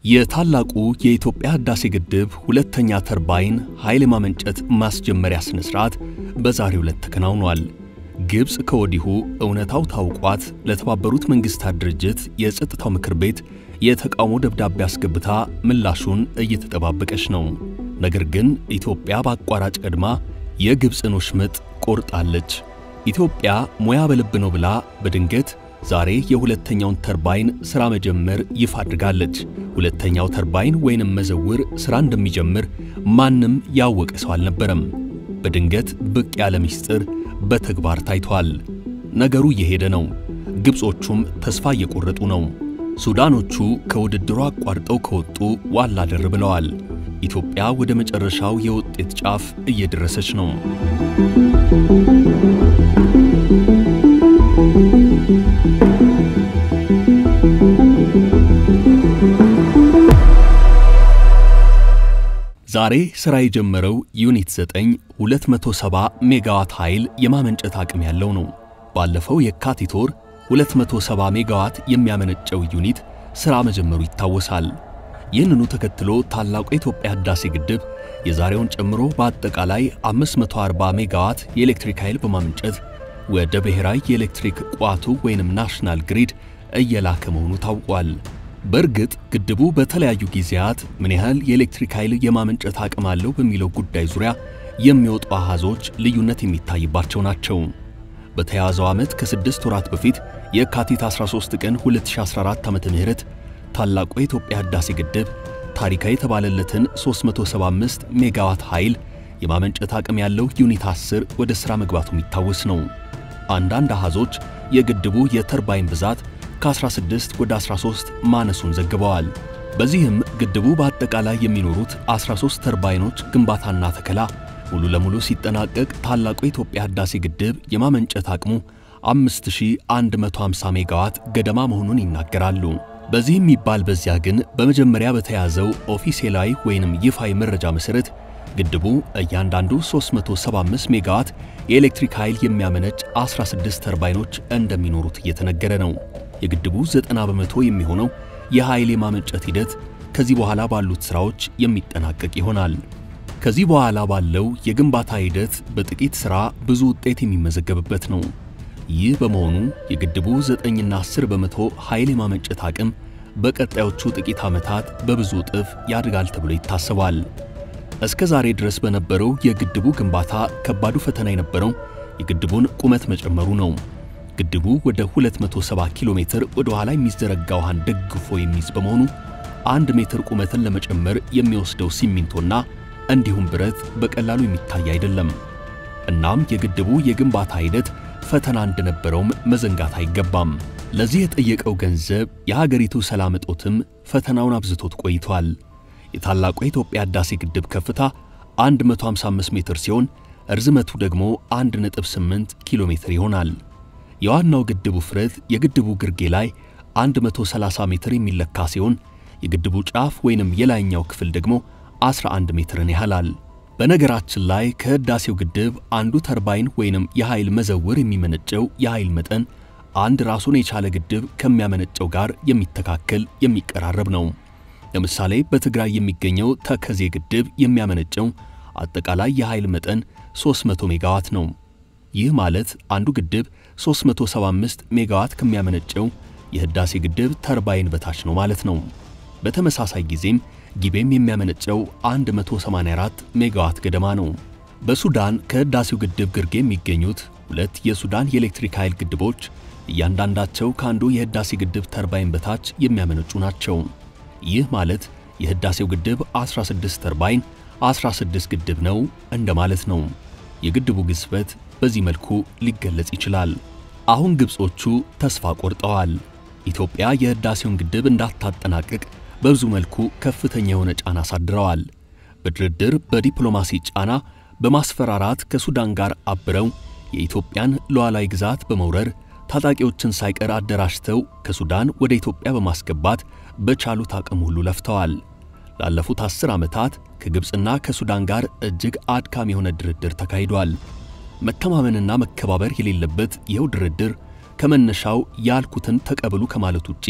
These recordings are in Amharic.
የታላቁ የኢትዮጵያ ህዳሴ ግድብ ሁለተኛ ተርባይን ኃይል የማመንጨት ማስጀመሪያ ሥነ ሥርዓት በዛሬው ዕለት ተከናውኗል። ግብፅ ከወዲሁ እውነታው ታውቋት ለተባበሩት መንግሥታት ድርጅት የጸጥታው ምክር ቤት የተቃውሞ ደብዳቤ አስገብታ ምላሹን እየተጠባበቀች ነው። ነገር ግን ኢትዮጵያ በአቋራጭ ቀድማ የግብፅን ወሽመጥ ቆርጣለች። ኢትዮጵያ ሙያ በልብ ነው ብላ በድንገት ዛሬ የሁለተኛውን ተርባይን ሥራ መጀመር ይፋ አድርጋለች። ሁለተኛው ተርባይን ወይንም መዘውር ሥራ እንደሚጀምር ማንም ያወቀ ሰው አልነበረም። በድንገት ብቅ ያለ ምስጢር በተግባር ታይቷል። ነገሩ እየሄደ ነው። ግብጾቹም ተስፋ እየቆረጡ ነው። ሱዳኖቹ ከውድድሩ አቋርጠው ከወጡ ዋላ ደር ብለዋል። ኢትዮጵያ ወደ መጨረሻው የውጤት ጫፍ እየደረሰች ነው። ዛሬ ሥራ የጀመረው ዩኒት 9 270 ሜጋዋት ኃይል የማመንጨት አቅም ያለው ነው። ባለፈው የካቲት ወር 270 ሜጋዋት የሚያመነጨው ዩኒት ሥራ መጀመሩ ይታወሳል። ይህንኑ ተከትሎ ታላቁ የኢትዮጵያ ህዳሴ ግድብ የዛሬውን ጨምሮ በአጠቃላይ 540 ሜጋዋት የኤሌክትሪክ ኃይል በማመንጨት ወደ ብሔራዊ የኤሌክትሪክ ቋቱ ወይንም ናሽናል ግሪድ እየላከ መሆኑ ታውቋል። በእርግጥ ግድቡ በተለያዩ ጊዜያት ምን ያህል የኤሌክትሪክ ኃይል የማመንጨት አቅም አለው በሚለው ጉዳይ ዙሪያ የሚወጡ አሃዞች ልዩነት የሚታይባቸው ናቸው። በተያያዘው ዓመት ከስድስት ወራት በፊት የካቲት 13 ቀን 2014 ዓ.ም ታላቁ የኢትዮጵያ ህዳሴ ግድብ ታሪካዊ የተባለለትን 375 ሜጋዋት ኃይል የማመንጨት አቅም ያለው ዩኒት 10 ወደ ሥራ መግባቱ የሚታወስ ነው። አንዳንድ አሃዞች የግድቡ የተርባይን ብዛት ከ16 ወደ 13 ማነሱን ዘግበዋል። በዚህም ግድቡ በአጠቃላይ የሚኖሩት 13 ተርባይኖች ግንባታና ተከላ ሙሉ ለሙሉ ሲጠናቀቅ ታላቁ የኢትዮጵያ ህዳሴ ግድብ የማመንጨት አቅሙ 5150 ሜጋዋት ገደማ መሆኑን ይናገራሉ። በዚህ የሚባል በዚያ ግን በመጀመሪያ በተያዘው ኦፊሴላዊ ወይንም ይፋዊ መረጃ መሠረት ግድቡ እያንዳንዱ 375 ሜጋዋት የኤሌክትሪክ ኃይል የሚያመነጭ 16 ተርባይኖች እንደሚኖሩት እየተነገረ ነው። የግድቡ 90 በመቶ የሚሆነው የኃይል የማመንጨት ሂደት ከዚህ በኋላ ባሉት ሥራዎች የሚጠናቀቅ ይሆናል። ከዚህ በኋላ ባለው የግንባታ ሂደት በጥቂት ሥራ ብዙ ውጤት የሚመዘገብበት ነው። ይህ በመሆኑ የግድቡ 9ና 10 በመቶ ኃይል የማመንጨት አቅም በቀጣዮቹ ጥቂት ዓመታት በብዙ እጥፍ ያድጋል ተብሎ ይታሰባል። እስከ ዛሬ ድረስ በነበረው የግድቡ ግንባታ ከባዱ ፈተና የነበረው የግድቡን ቁመት መጨመሩ ነው። ግድቡ ወደ 270 ኪሎ ሜትር ወደ ኋላ የሚዘረጋ ውሃን ደግፎ የሚይዝ በመሆኑ አንድ ሜትር ቁመትን ለመጨመር የሚወስደው ሲሚንቶና እንዲሁም ብረት በቀላሉ የሚታይ አይደለም። እናም የግድቡ የግንባታ ሂደት ፈተና እንደነበረውም መዘንጋት አይገባም። ለዚህ የጠየቀው ገንዘብ የሀገሪቱ ሰላም እጦትም ፈተናውን አብዝቶት ቆይቷል። የታላቁ የኢትዮጵያ ህዳሴ ግድብ ከፍታ 155 ሜትር ሲሆን እርዝመቱ ደግሞ 1.8 ኪሎ ሜትር ይሆናል። የዋናው ግድቡ ውፍረት የግድቡ ግርጌ ላይ 130 ሜትር የሚለካ ሲሆን የግድቡ ጫፍ ወይንም የላይኛው ክፍል ደግሞ 11 ሜትርን ያህላል። በነገራችን ላይ ከህዳሴው ግድብ አንዱ ተርባይን ወይንም የኃይል መዘውር የሚመነጨው የኃይል መጠን አንድ ራሱን የቻለ ግድብ ከሚያመነጨው ጋር የሚተካከል የሚቀራረብ ነው። ለምሳሌ በትግራይ የሚገኘው ተከዜ ግድብ የሚያመነጨው አጠቃላይ የኃይል መጠን 300 ሜጋዋት ነው። ይህ ማለት አንዱ ግድብ 375 ሜጋዋት ከሚያመነጨው የህዳሴ ግድብ ተርባይን በታች ነው ማለት ነው። በተመሳሳይ ጊዜም ጊቤም የሚያመነጨው 184 ሜጋዋት ገደማ ነው። በሱዳን ከህዳሴው ግድብ ግርጌ የሚገኙት ሁለት የሱዳን የኤሌክትሪክ ኃይል ግድቦች እያንዳንዳቸው ከአንዱ የህዳሴ ግድብ ተርባይን በታች የሚያመነጩ ናቸው። ይህ ማለት የህዳሴው ግድብ 16 ተርባይን 16 ግድብ ነው እንደማለት ነው። የግድቡ ግዝፈት በዚህ መልኩ ሊገለጽ ይችላል። አሁን ግብጾቹ ተስፋ ቆርጠዋል። ኢትዮጵያ የህዳሴውን ግድብ እንዳታጠናቅቅ በብዙ መልኩ ከፍተኛ የሆነ ጫና አሳድረዋል። በድርድር በዲፕሎማሲ ጫና፣ በማስፈራራት ከሱዳን ጋር አብረው የኢትዮጵያን ሉዓላዊ ግዛት በመውረር ታጣቂዎችን ሳይቀር አደራጅተው ከሱዳን ወደ ኢትዮጵያ በማስገባት በቻሉት አቅም ሁሉ ለፍተዋል። ላለፉት አስር ዓመታት ከግብፅና ከሱዳን ጋር እጅግ አድካሚ የሆነ ድርድር ተካሂዷል። መተማመንና መከባበር የሌለበት ይኸው ድርድር ከመነሻው ያልኩትን ተቀበሉ ከማለት ውጪ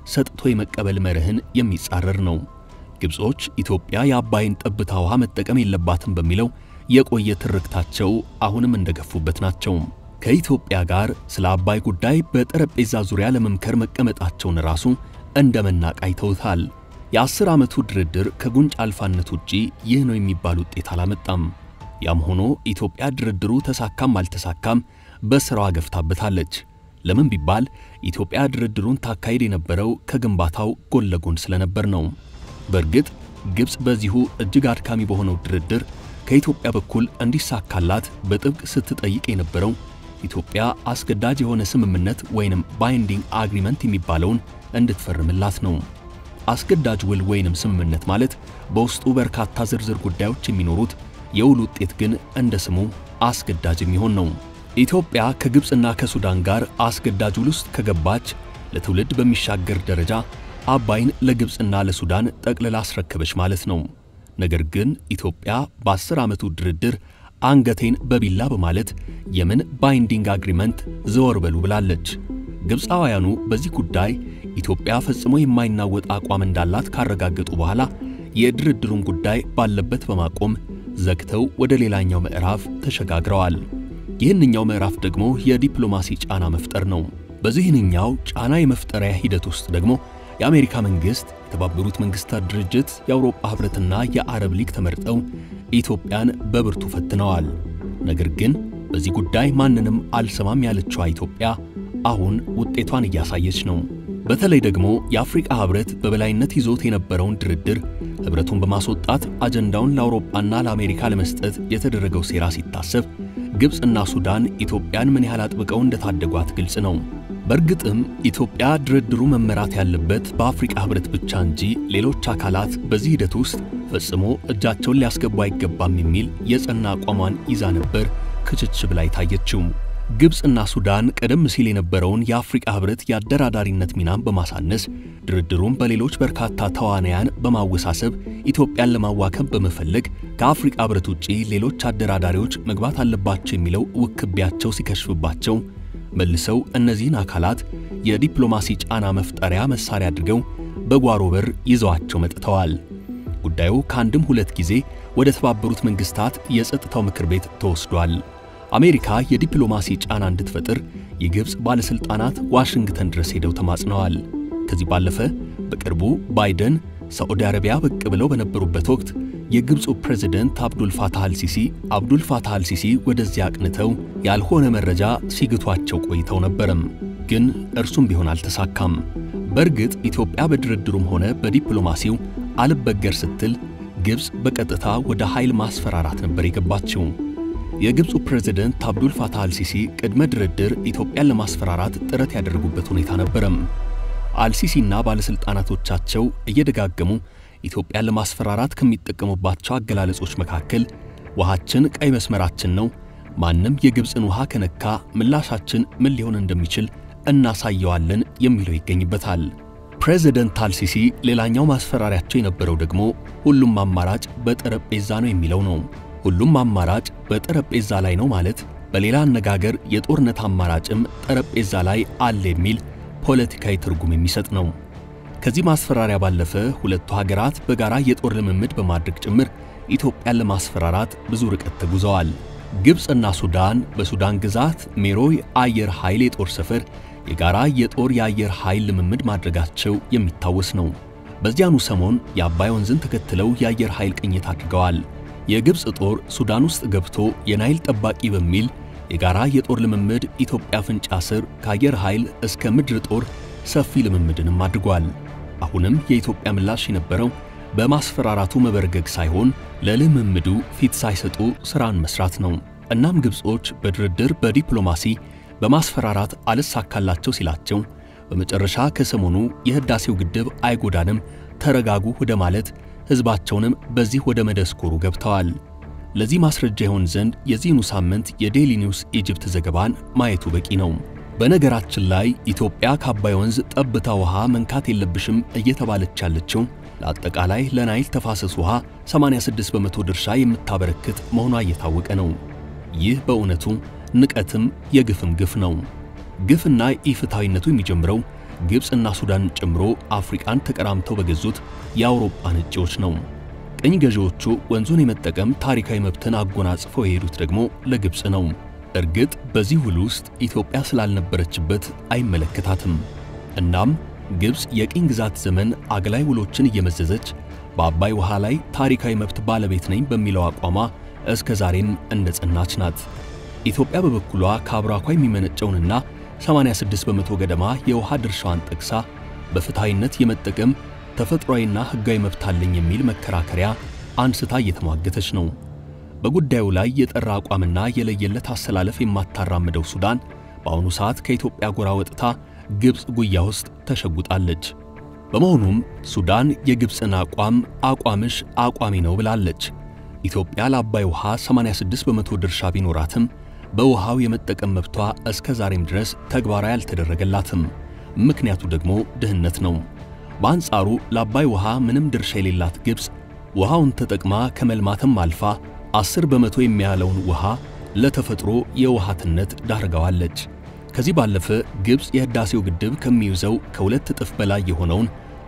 ሰጥቶ የመቀበል መርህን የሚጻረር ነው። ግብጾች ኢትዮጵያ የአባይን ጠብታ ውሃ መጠቀም የለባትም በሚለው የቆየ ትርክታቸው አሁንም እንደገፉበት ናቸው። ከኢትዮጵያ ጋር ስለ አባይ ጉዳይ በጠረጴዛ ዙሪያ ለመምከር መቀመጣቸውን ራሱ እንደ መናቅ አይተውታል። የአስር ዓመቱ ድርድር ከጉንጭ አልፋነት ውጪ ይህ ነው የሚባል ውጤት አላመጣም። ያም ሆኖ ኢትዮጵያ ድርድሩ ተሳካም አልተሳካም በሥራዋ ገፍታበታለች። ለምን ቢባል ኢትዮጵያ ድርድሩን ታካሄድ የነበረው ከግንባታው ጎን ለጎን ስለነበር ነው። በእርግጥ ግብፅ በዚሁ እጅግ አድካሚ በሆነው ድርድር ከኢትዮጵያ በኩል እንዲሳካላት በጥብቅ ስትጠይቅ የነበረው ኢትዮጵያ አስገዳጅ የሆነ ስምምነት ወይንም ባይንዲንግ አግሪመንት የሚባለውን እንድትፈርምላት ነው። አስገዳጅ ውል ወይንም ስምምነት ማለት በውስጡ በርካታ ዝርዝር ጉዳዮች የሚኖሩት የውል ውጤት ግን እንደ ስሙ አስገዳጅ የሚሆን ነው። ኢትዮጵያ ከግብፅና ከሱዳን ጋር አስገዳጅ ውል ውስጥ ከገባች ለትውልድ በሚሻገር ደረጃ አባይን ለግብፅና ለሱዳን ጠቅልላ አስረከበች ማለት ነው። ነገር ግን ኢትዮጵያ በአስር ዓመቱ ድርድር አንገቴን በቢላ በማለት የምን ባይንዲንግ አግሪመንት ዘወር በሉ ብላለች። ግብፃውያኑ በዚህ ጉዳይ ኢትዮጵያ ፈጽሞ የማይናወጥ አቋም እንዳላት ካረጋገጡ በኋላ የድርድሩን ጉዳይ ባለበት በማቆም ዘግተው ወደ ሌላኛው ምዕራፍ ተሸጋግረዋል። ይህንኛው ምዕራፍ ደግሞ የዲፕሎማሲ ጫና መፍጠር ነው። በዚህንኛው ጫና የመፍጠሪያ ሂደት ውስጥ ደግሞ የአሜሪካ መንግሥት፣ የተባበሩት መንግሥታት ድርጅት፣ የአውሮፓ ኅብረትና የአረብ ሊግ ተመርጠው ኢትዮጵያን በብርቱ ፈትነዋል። ነገር ግን በዚህ ጉዳይ ማንንም አልሰማም ያለችዋ ኢትዮጵያ አሁን ውጤቷን እያሳየች ነው። በተለይ ደግሞ የአፍሪቃ ኅብረት በበላይነት ይዞት የነበረውን ድርድር ኅብረቱን በማስወጣት አጀንዳውን ለአውሮፓና ለአሜሪካ ለመስጠት የተደረገው ሴራ ሲታሰብ ግብፅና ሱዳን ኢትዮጵያን ምን ያህል አጥብቀው እንደታደጓት ግልጽ ነው። በእርግጥም ኢትዮጵያ ድርድሩ መመራት ያለበት በአፍሪቃ ኅብረት ብቻ እንጂ ሌሎች አካላት በዚህ ሂደት ውስጥ ፈጽሞ እጃቸውን ሊያስገቡ አይገባም የሚል የጸና አቋሟን ይዛ ነበር ክችች ብላ የታየችው። ግብፅና ሱዳን ቀደም ሲል የነበረውን የአፍሪቃ ኅብረት የአደራዳሪነት ሚናን በማሳነስ ድርድሩን በሌሎች በርካታ ተዋናያን በማወሳሰብ ኢትዮጵያን ለማዋከብ በመፈለግ ከአፍሪቃ ኅብረት ውጪ ሌሎች አደራዳሪዎች መግባት አለባቸው የሚለው ውክቢያቸው ሲከሽፍባቸው መልሰው እነዚህን አካላት የዲፕሎማሲ ጫና መፍጠሪያ መሳሪያ አድርገው በጓሮ በር ይዘዋቸው መጥተዋል። ጉዳዩ ከአንድም ሁለት ጊዜ ወደ ተባበሩት መንግስታት የጸጥታው ምክር ቤት ተወስዷል። አሜሪካ የዲፕሎማሲ ጫና እንድትፈጥር የግብፅ ባለሥልጣናት ዋሽንግተን ድረስ ሄደው ተማጽነዋል። ከዚህ ባለፈ በቅርቡ ባይደን ሳዑዲ አረቢያ ብቅ ብለው በነበሩበት ወቅት የግብፁ ፕሬዝደንት አብዱል ፋታህ አልሲሲ አብዱል ፋታህ አልሲሲ ወደዚያ አቅንተው ያልሆነ መረጃ ሲግቷቸው ቆይተው ነበረም። ግን እርሱም ቢሆን አልተሳካም። በእርግጥ ኢትዮጵያ በድርድሩም ሆነ በዲፕሎማሲው አልበገር ስትል ግብፅ በቀጥታ ወደ ኃይል ማስፈራራት ነበር የገባችው። የግብፁ ፕሬዝደንት አብዱል ፋታህ አልሲሲ ቅድመ ድርድር ኢትዮጵያን ለማስፈራራት ጥረት ያደረጉበት ሁኔታ ነበረም። አልሲሲና ባለሥልጣናቶቻቸው እየደጋገሙ ኢትዮጵያን ለማስፈራራት ከሚጠቀሙባቸው አገላለጾች መካከል ውሃችን ቀይ መስመራችን ነው፣ ማንም የግብፅን ውሃ ከነካ ምላሻችን ምን ሊሆን እንደሚችል እናሳየዋለን የሚለው ይገኝበታል። ፕሬዝደንት አልሲሲ ሌላኛው ማስፈራሪያቸው የነበረው ደግሞ ሁሉም አማራጭ በጠረጴዛ ነው የሚለው ነው። ሁሉም አማራጭ በጠረጴዛ ላይ ነው ማለት በሌላ አነጋገር የጦርነት አማራጭም ጠረጴዛ ላይ አለ የሚል ፖለቲካዊ ትርጉም የሚሰጥ ነው። ከዚህ ማስፈራሪያ ባለፈ ሁለቱ ሀገራት በጋራ የጦር ልምምድ በማድረግ ጭምር ኢትዮጵያን ለማስፈራራት ብዙ ርቀት ተጉዘዋል። ግብፅና ሱዳን በሱዳን ግዛት ሜሮይ አየር ኃይል የጦር ሰፈር የጋራ የጦር የአየር ኃይል ልምምድ ማድረጋቸው የሚታወስ ነው። በዚያኑ ሰሞን የአባይ ወንዝን ተከትለው የአየር ኃይል ቅኝት አድርገዋል። የግብፅ ጦር ሱዳን ውስጥ ገብቶ የናይል ጠባቂ በሚል የጋራ የጦር ልምምድ ኢትዮጵያ አፍንጫ ስር ከአየር ኃይል እስከ ምድር ጦር ሰፊ ልምምድንም አድርጓል። አሁንም የኢትዮጵያ ምላሽ የነበረው በማስፈራራቱ መበርገግ ሳይሆን ለልምምዱ ፊት ሳይሰጡ ሥራን መስራት ነው። እናም ግብጾች በድርድር በዲፕሎማሲ በማስፈራራት አልሳካላቸው ሲላቸው በመጨረሻ ከሰሞኑ የህዳሴው ግድብ አይጎዳንም፣ ተረጋጉ ወደ ማለት ሕዝባቸውንም በዚህ ወደ መደስኮሩ ገብተዋል። ለዚህ ማስረጃ ይሆን ዘንድ የዚህኑ ሳምንት የዴይሊ ኒውስ ኢጅፕት ዘገባን ማየቱ በቂ ነው። በነገራችን ላይ ኢትዮጵያ ከአባይ ወንዝ ጠብታ ውሃ መንካት የለብሽም እየተባለች ያለችው ለአጠቃላይ ለናይል ተፋሰስ ውሃ 86 በመቶ ድርሻ የምታበረክት መሆኗ እየታወቀ ነው። ይህ በእውነቱ ንቀትም የግፍም ግፍ ነው። ግፍና ኢፍትሐዊነቱ የሚጀምረው ግብፅና ሱዳን ጨምሮ አፍሪቃን ተቀራምተው በገዙት የአውሮፓ ነጪዎች ነው። ቅኝ ገዢዎቹ ወንዙን የመጠቀም ታሪካዊ መብትን አጎናጽፈው የሄዱት ደግሞ ለግብፅ ነው። እርግጥ በዚህ ውል ውስጥ ኢትዮጵያ ስላልነበረችበት አይመለከታትም። እናም ግብፅ የቅኝ ግዛት ዘመን አግላይ ውሎችን እየመዘዘች በአባይ ውሃ ላይ ታሪካዊ መብት ባለቤት ነኝ በሚለው አቋሟ እስከ ዛሬም እንደ ጸናች ናት። ኢትዮጵያ በበኩሏ ከአብራኳ የሚመነጨውንና 86 በመቶ ገደማ የውሃ ድርሻዋን ጠቅሳ በፍትሐዊነት የመጠቀም ተፈጥሯዊና ሕጋዊ መብት አለኝ የሚል መከራከሪያ አንስታ እየተሟገተች ነው። በጉዳዩ ላይ የጠራ አቋምና የለየለት አሰላለፍ የማታራምደው ሱዳን በአሁኑ ሰዓት ከኢትዮጵያ ጎራ ወጥታ ግብፅ ጉያ ውስጥ ተሸጉጣለች። በመሆኑም ሱዳን የግብፅን አቋም አቋምሽ አቋሚ ነው ብላለች። ኢትዮጵያ ለአባይ ውሃ 86 በመቶ ድርሻ ቢኖራትም በውሃው የመጠቀም መብቷ እስከ ዛሬም ድረስ ተግባራዊ አልተደረገላትም። ምክንያቱ ደግሞ ድህነት ነው። በአንጻሩ ለአባይ ውሃ ምንም ድርሻ የሌላት ግብፅ ውሃውን ተጠቅማ ከመልማትም አልፋ 10 በመቶ የሚያለውን ውሃ ለተፈጥሮ የውሃትነት ዳርገዋለች። ከዚህ ባለፈ ግብፅ የህዳሴው ግድብ ከሚይዘው ከሁለት እጥፍ በላይ የሆነውን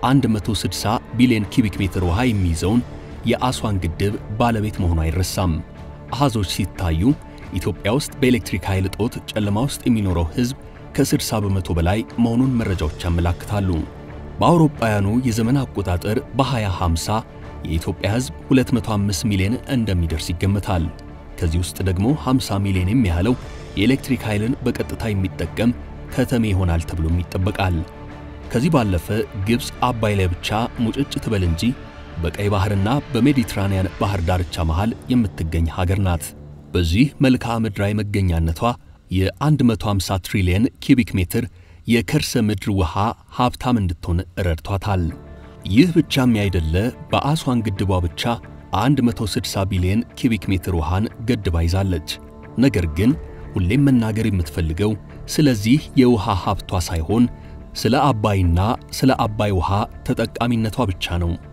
160 ቢሊዮን ኪቢክ ሜትር ውሃ የሚይዘውን የአስዋን ግድብ ባለቤት መሆኑ አይረሳም። አሃዞች ሲታዩ ኢትዮጵያ ውስጥ በኤሌክትሪክ ኃይል እጦት ጨለማ ውስጥ የሚኖረው ሕዝብ ከ60 በመቶ በላይ መሆኑን መረጃዎች ያመላክታሉ። በአውሮፓውያኑ የዘመን አቆጣጠር በ2050 የኢትዮጵያ ሕዝብ 205 ሚሊዮን እንደሚደርስ ይገመታል። ከዚህ ውስጥ ደግሞ 50 ሚሊዮን የሚያህለው የኤሌክትሪክ ኃይልን በቀጥታ የሚጠቀም ከተሜ ይሆናል ተብሎም ይጠበቃል። ከዚህ ባለፈ ግብፅ አባይ ላይ ብቻ ሙጭጭ ትበል እንጂ በቀይ ባህርና በሜዲትራንያን ባህር ዳርቻ መሃል የምትገኝ ሀገር ናት። በዚህ መልክዓ ምድራዊ መገኛነቷ የ150 ትሪሊየን ኪቢክ ሜትር የከርሰ ምድር ውሃ ሀብታም እንድትሆን ረድቷታል። ይህ ብቻም ያይደለ በአስዋን ግድቧ ብቻ 160 ቢሊዮን ኪቢክ ሜትር ውሃን ገድባ ይዛለች። ነገር ግን ሁሌም መናገር የምትፈልገው ስለዚህ የውሃ ሀብቷ ሳይሆን ስለ አባይና ስለ አባይ ውሃ ተጠቃሚነቷ ብቻ ነው።